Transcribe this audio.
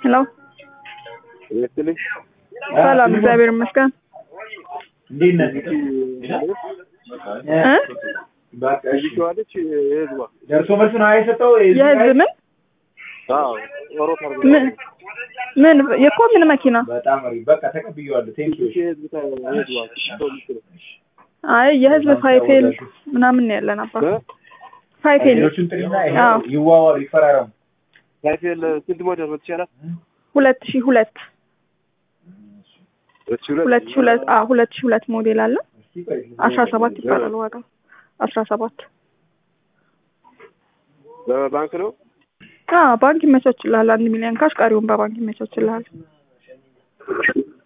ሄሎ ይስጥልኝ። ሰላም፣ እግዚአብሔር ይመስገን። እንዴት ነህ? እ በቃ እሺ። ይችዋለች የህዝቧ ደርሶ መልስ ነው የሰጠው። የህዝብ ምን አዎ ኦሮት አርጎ ምን ምን የኮ ምን መኪና? በጣም አሪፍ። በቃ ተቀብዬዋለሁ። ቴንክ ዩ። የህዝብ ታ- የህዝቧ ሰው የምትለው አይ የህዝብ ፋይፌል ምናምን ነው ያለን አባ እ? ፋይፌል ሌሎቹን ጥሪና ይሄ አዎ። ይዋዋሉ፣ ይፈራረሙ። ሳይፌል ስንት ሞዴል ነው ይቻላል? ሁለት ሺህ ሁለት ሁለት ሺህ ሁለት ሁለት ሺህ ሁለት አዎ ሁለት ሺህ ሁለት ሞዴል አለ እስኪ ቆይ አስራ ሰባት ይባላል ዋጋው አስራ ሰባት በባንክ ነው አዎ ባንክ ይመቻችልሃል አንድ ሚሊዮን ካሽ ቀሪውን በባንክ ይመቻችልሃል